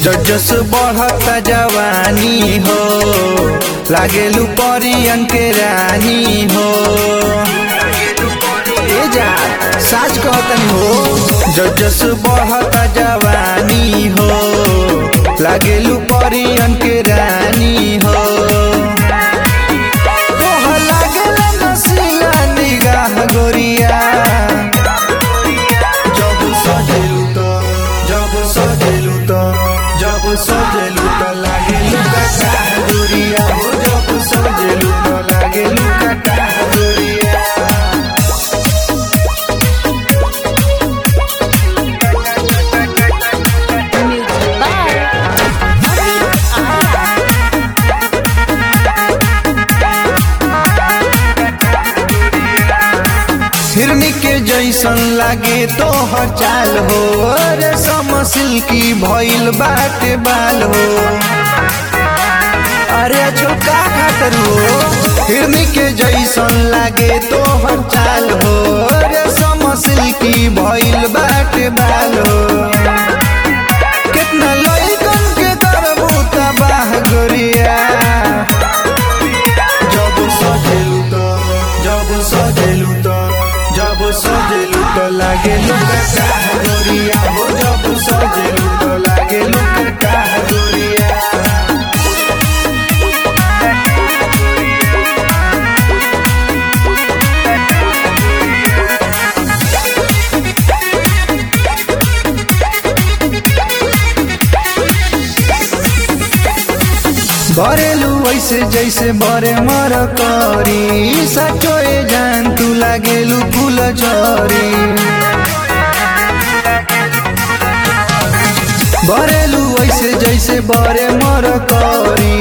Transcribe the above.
जस बढ़ता जवानी हो लागेलू परियन के रानी हो ए जा साच कहतन हो जस बढ़ता जवानी हो लागेलू परियन के रानी हो तोहर लागेला नसीला निगाह गोरिया जब सजेलू त जब सजेलू त जब सजेलू त लागेलू कटा गोरिया हो जब सजेलू त लागेलू कटा गोरिया Music by हिरनी के जैसन लागे तोहर चाल हो रे समसिल की भइल बाटे बाल हो अरे छोका खातर हो हिरनी के जैसन लागे तोहर चाल हो रे समसिल की भइल बाटे बाल हो कितना लइकन के करबू तबाह गोरिया जब सजेलू त जब सजेलू त जब सजेलू त लागेलू कटा गोरिया हो जब सजेलू त लागेलू कटा गोरिया बरेलू ऐसे जैसे बरे मर करी सचोए जान तू लागेलू फूल झरी बरेलू ऐसे जैसे बरे मर करी